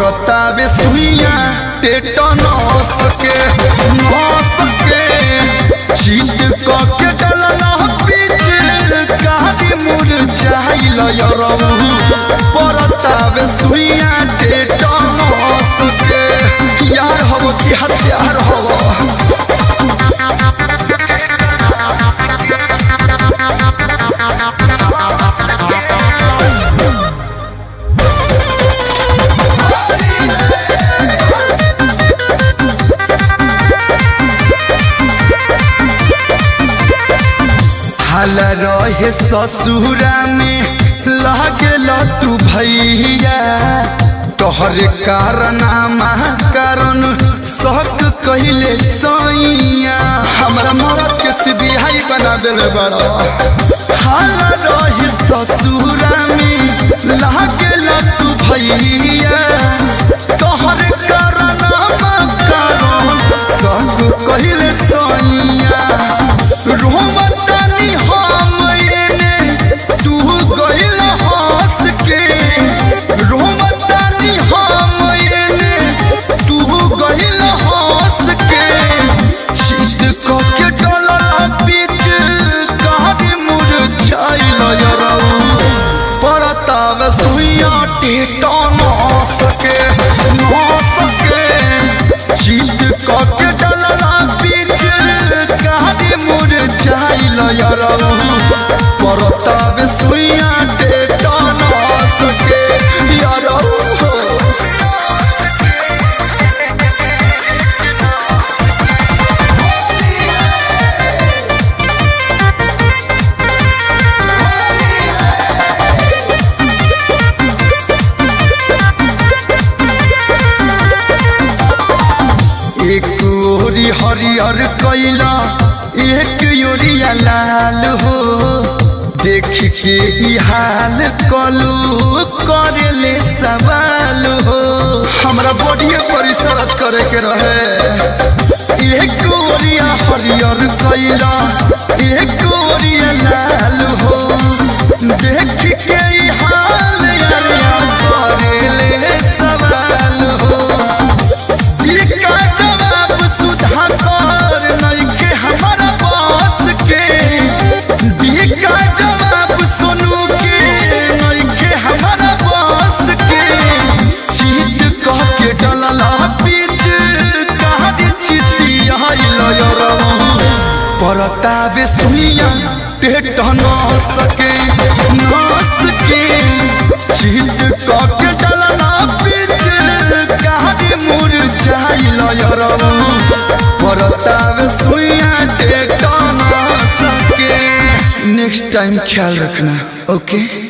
परतावे सुइया टेटनस के नस के चीत क के डलला बीच कारी मुरझाइल यरऊ परतावे सुइया टेटनस के यार हव कि हत्यार हव हाल रहे ससुरा में लागल तू भैया तोहर कारनामा कारण शक कहिले सैया हमरा मरद के सिबिहाई बना देले बड़ा हाल रहे ससुरा में लागल तू भैया तोहर कारनामा कारण शक कहिले सैया रोमतानी हम एने तू गइल हंस के रोमतानी हम एने तू गइल हंस के छीट क के डलला बीच कारी मुरझाइल यरऊ परताव सुइया टेटन सके न सके छीट क के डलला बीच कारी मुरझाइल यरऊ परताव सुइया टेटन सके यरऊ एक ओरी हरियर कैला एक ओरिया लाल हो देख के ई हाल कलू करेले सवाल हो हमरा बॉडीए पर रिसर्च करे के रहे एक ओरिया हरियर कैला एक ओरिया लाल हो देख के ई हाल यारिया करेले सवाल हो इका जवाब सुधा कर नइखे हमारा बस के इका जवाब सुनू के नइखे हमारा बस के चीत कह के डलला बीच कहादी चिती आइल यरऊ परतावे सुनिया टेट न सके नस के चीत कह के डलला बीच कहादी मुरझाइल यरऊ परतावे सुइया टेट न सके नेक्स्ट टाइम ख्याल रखना ओके